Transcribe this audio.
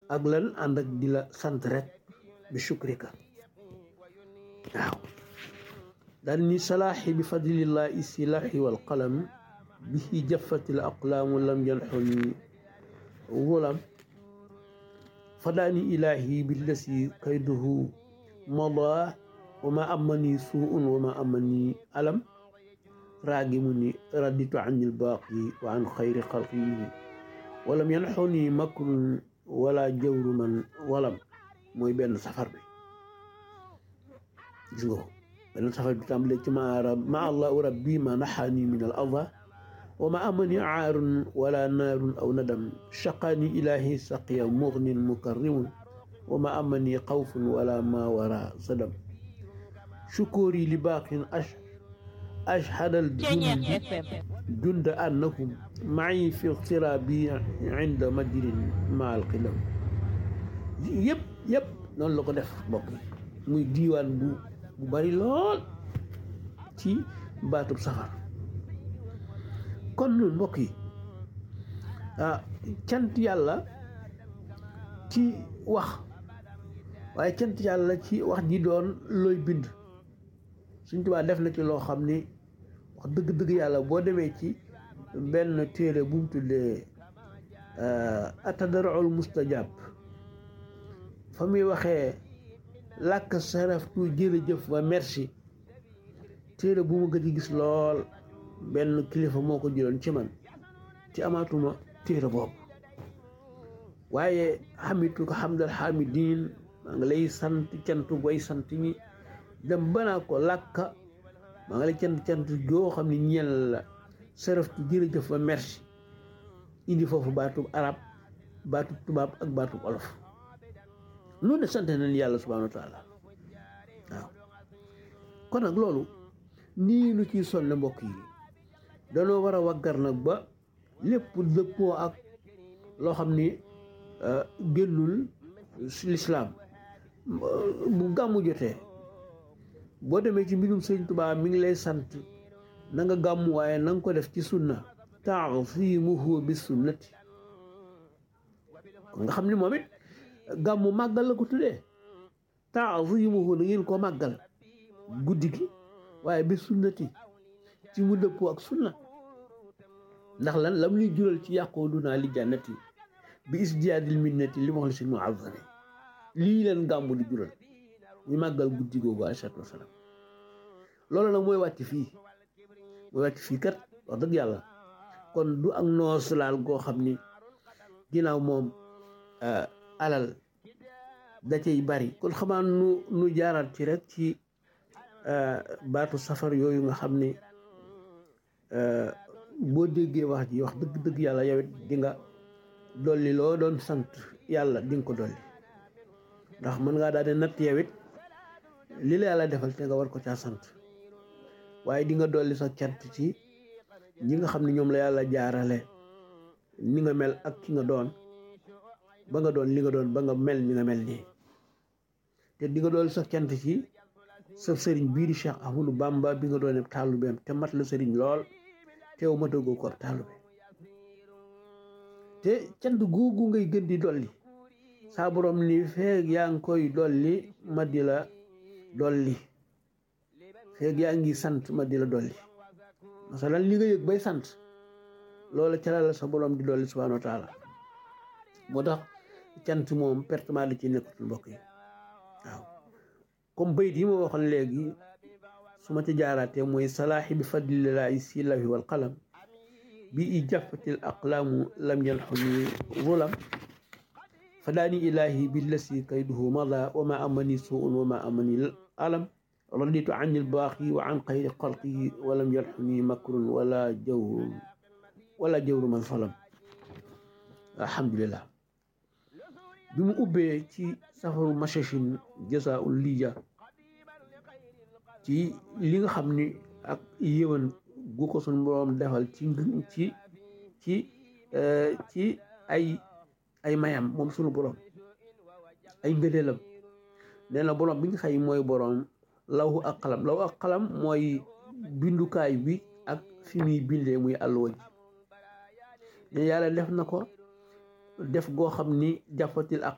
ak lan ànd ak di la sant rek bi shukrika waaw daal ni salaaxi bi fadlillahi silaaxi wal qalam bihi jaffatil aqlaamu lam yanxuni wulam fadaani ilaahi billasi kayduhu mada wa ma amani suun wa ma amani alam raagimu ni raditu an ilbaaqi wa an xayri xalqihi walam yanxuni makrun wala jawru man walam mooy benn safar bi gis nga ko benn safar bi tàmbalee ci ma ma allahu rabbi ma naxaani min al ada wa ma amani aarun wala naarun aw nadam shaqaani ilahi saqiya mugnin mukarrimun wa ma amani xawfun wala ma wara sadam shukuri li baaqin ash ashhadal jundi junda annahum ma'i fi iqtirabi inda madrin ma alqilam yëpp yëpp noonu la ko def mbokk yi muy diiwaan bu bu bari lool ci baatub safar kon nun mbokk yi ah cant yàlla ci wax waaye cant yàlla ci wax ji doon looy bind suñ tubaa def na ci loo xam ni wax dëgg-dëgg yàlla boo demee ci benn téere bu mu tuddee atadarul mustajab fa muy waxee làkk saraftu jërëjëf wa merci téere bu ma gëj a gis lool benn kilifa moo ko jëloon ci man ci amaatuma téere boobu waaye xamitu ko xamdal xamidin maa ngi lay sant cant way sant ñi dem banaa ko làkka maa ngi lay cant cant joo xam ne ñeel la saraftu jërëjëf wa merci indi foofu baatub arab baatub tubaab ak baatub olof loolu de sant nañ yàlla subhaanahu wa taala waaw kon nag loolu nii nu ciy sonne mbokk yi danoo war a waggar nag ba lépp dëppoo ak loo xam ni génnul lislaam bu gàmmu jotee boo demee ci mbirum sëñ Tuubaa mi ngi lay sant na nga gàmmu waaye na nga ko def ci sunna taasimuhu bi sunnati kon nga xam ni moom it gàmmu màggal la ko tuddee taasimuhu na ngeen ko màggal guddi gi waaye bi sunnati ci mu dëppoo ak sunna ndax lan lam ñuy jural ci yàqoo dunaa li jànnati bi isdiyaadil minnati li moxli sin mu azami lii leen gàmmu di jural ñu màggal guddi googu alayhi salaatu wasalaam loolu nag mooy wàcc fii mooy wàcc fii kat wax dëgg yàlla kon du ak noos laal goo xam ni ginnaaw moom alal da cay bari kon xamaa nu nu jaaraat ci rek ci baatu safar yooyu nga xam ni boo déggee wax ji wax dëgg dëgg yàlla yow it di nga dolli loo doon sant yàlla di nga ko dolli ndax mën ngaa daal di natt yow it li la yàlla defal te nga war ko caa sant waaye di nga dolli sa cant ci ñi nga xam ne ñoom la yàlla jaarale ni nga mel ak ki nga doon ba nga doon li nga doon ba nga mel ni nga mel nii te di nga dolli sa cant ci sa sëriñ bii di Cheikh Ahmadou Bamba bi nga doon taalibeem te mat la sëriñ lool teew matagoo ko taalube te cant googu ngay gën di dolli saa borom ni feeg yaa ngi koy dolli ma di la dolli feeg yaa ngi sant ma di la dolli masalan li nga yëg bay sant loola ca la sa borom di dolli subhaanahu wa taala moo tax cant moom pertement da ci nekkatul mbokk yi waaw comme bayit yi ma waxoon léegi su ma ci jaaraatee mooy salaaxi bi fadlillahi si lawi wal qalam bi i jafatil aqlaamu lam yalxuni zulam fadaani ilahi billasi kayduhu mada wa ma amani suun wa ma amani alam raditu an ilbaaqi wa an xayri xalqihi wa lam yalxuni makrun wala jawrun wala jawru man salam alhamdulillah bi mu ubbee ci safaru machachin jasaul lija ci li nga xam ni ak yéwan gu ko suñ boroom defal ci ci ci ci ay ay mayam moom sunu boroom ay ngëneelam nee na boroom bi nga xëy mooy boroom lawu ak xalam lawu ak xalam mooy bindukaay bi ak fi muy bindee muy àlluwa ji ne yàlla def na ko def goo xam ni jafatil ak